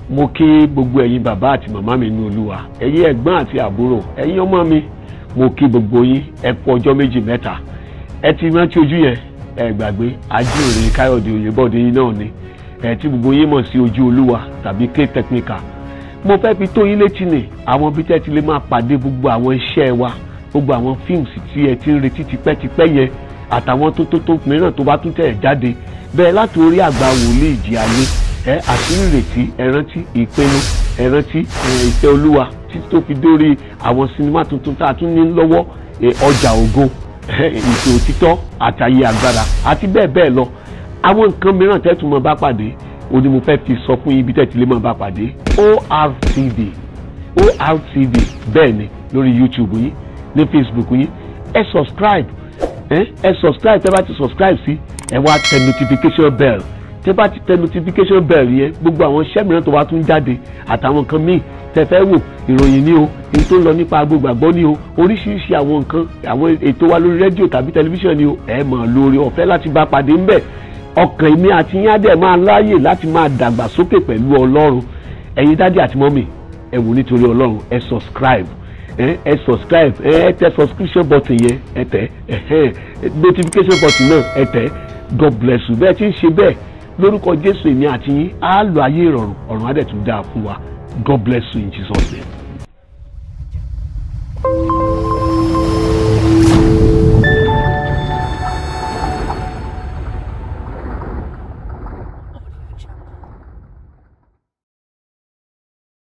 mo kí gbogbo ẹ̀yin bàbá àti màmá mi nínú olúwa ẹ̀yin ẹ̀gbọ́n àti àbúrò ẹ̀yin ọmọ mi mo kí gbogbo yín ẹ kú ọjọ́ méjì mẹ́ta ẹ ti rántí ojú yẹn ẹ gbàgbé ajíhìnrere káyọ̀dé oyèbọ̀dé yín náà ni ẹ tí gbogbo yín mọ̀ sí ojú olúwa tàbí k technical mo fẹ́ fi tó yín létí ni àwọn bí tẹ́ ti lè máa pàdé gbogbo àwọn iṣẹ́ wa gbogbo àwọn fíìmù tí ẹ ti ń retí tipẹ́tipẹ́ yẹn àtàwọn tó tó tó mìíràn tó bá tún tẹ̀ jáde bẹ́ẹ̀ láti orí àgbà wòlíì ìjì ayé ẹ àṣírí ìrètí ẹrántí ìpinnu ẹrántí ìfẹ́ olúwa títí tó fi dórí àwọn sinimá tuntun tá a tún ní lọ́wọ́ ọjà ògo ìfẹ́ òtítọ́ àtàyè agbára àti bẹ́ẹ̀ bẹ́ẹ̀ lọ àwọn nǹkan mìíràn tẹ́tù mọ́ bá pàdé ó ní mo fẹ́ fi sọ fún yín bí tẹ́tù lè mọ́ bá pàdé ORTV ORTV bẹ́ẹ̀ ni lórí YouTube yín ní Facebook yín ẹ subscribe ẹ ẹ subscribe tẹ́ bá ti subscribe sí ẹ wá tẹ notification bell tẹ́ bá ti tẹ notification bell yẹn gbogbo àwọn iṣẹ́ mìíràn tó wá tún jáde àtàwọn nǹkan míì tẹ́ fẹ́ wò ìròyìn ni o èyí tó ń lọ nípa agbógbàgbọ́ ni o oríṣiríṣi àwọn nǹkan àwọn ètò wa lórí rédíò tàbí tẹlifíṣàn ni o ẹ mọ̀ lórí ọ̀fẹ́ láti bá pàdé ńbẹ̀ ọkàn èmi àti yín á dẹ̀ máa láàyè láti máa dàgbà sókè pẹ̀lú ọlọ́run ẹ̀yin dádì àti mọ́mì ẹ wò nítorí ọlọ́run ẹ subscribe ẹ ẹ subscribe ẹ ẹ tẹ subscription button yẹn ẹ tẹ ẹ notification button náà ẹ tẹ god bless you bẹ́ẹ̀ tí ń ṣe bẹ́ẹ̀ lórúkọ jésù èmi àti yín á lọ ayé ìrọ̀rùn ọ̀run á dẹ̀ tún dáa fún wa god bless you in jesus name.